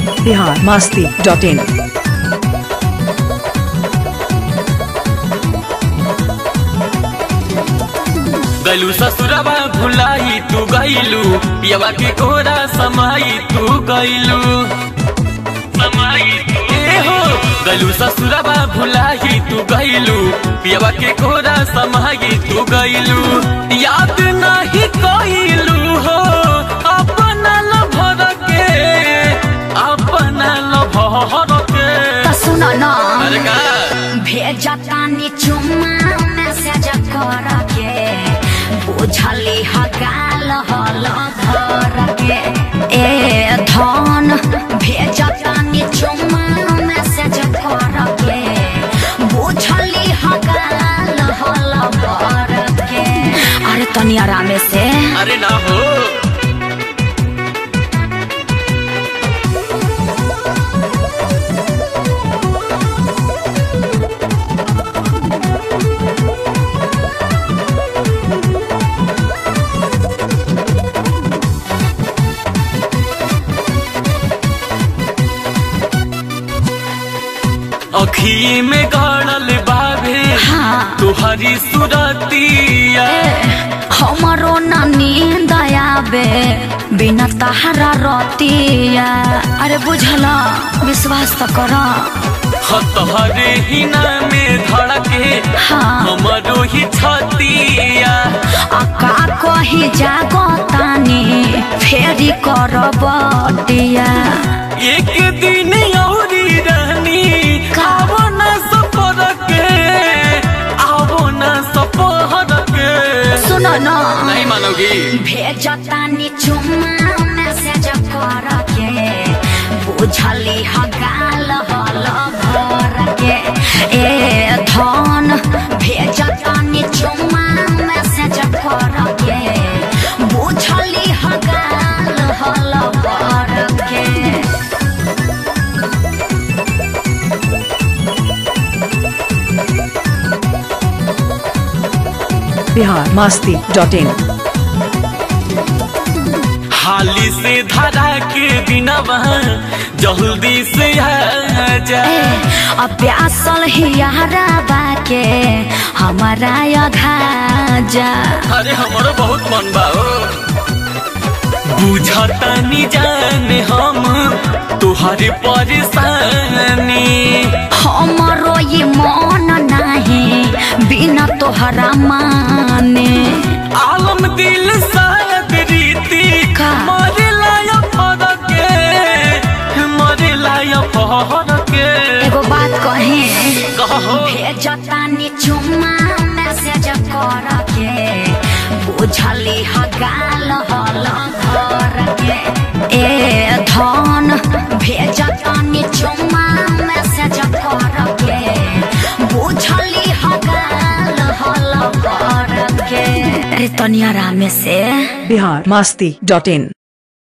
Bihar Masti dot in गलू ससुरबा भुलाई तू गईलू पियवा के कोरा समाई तू गईलू ए हो गलू ससुरबा भुलाई तू गईलू पियवा के कोरा समाई तू गईलू याद नहीं कईलू हो अपना लभर के अपना लभर के त सुन न अरे का भेजतानी चुम्मा मैसेज कर के बुझली हगाल हल धर के ए धन भेजतानी चुम्मा मैसेज कर के बुझली हगाल हल धर के अरे तनी आरामे से अरे ना हो अखी में गड़ल बाबे हाँ तुहरी सुरतिया हमारो ना नींद आवे बिना तहरा रतिया अरे बुझला विश्वास तो कर हतहरे हिना में धड़के हाँ हमरो ही छतिया अका कही जागो तानी फेरी कर बटिया एक दिन औरी रहनी का? आवो न सफर के आवो न सफर के सुन न नहीं मानोगी भेजतानी चुम्मा मैसेज कर के बुझली हगाल हल भर के ए धन भेजतानी चुम्मा मैसेज कर के बुझली हगाल हल भर के बिहार मस्ती डॉट इन हाली से धरा के बिना जल्दी से आ जा अब प्यासल हियारा बाके हमारा अघा जा अरे हमारो बहुत मन बा ओ बुझता नी जाने हम तुहारे परेशानी हमारो ये मन नहीं बिना तोहरा माने आलम दिल शायद रीति का? मरे लाया फरक के मरे लाया फरक के एगो बात कहे कहो भेजतानी चुम्मा मैसेज कर के बुझली हगाल हल घर के ए धन भेजतानी चुम्मा मैसेज कर के बुझली हगाल हल घर के अरे तनिया रामे से बिहार मस्ती डॉट इन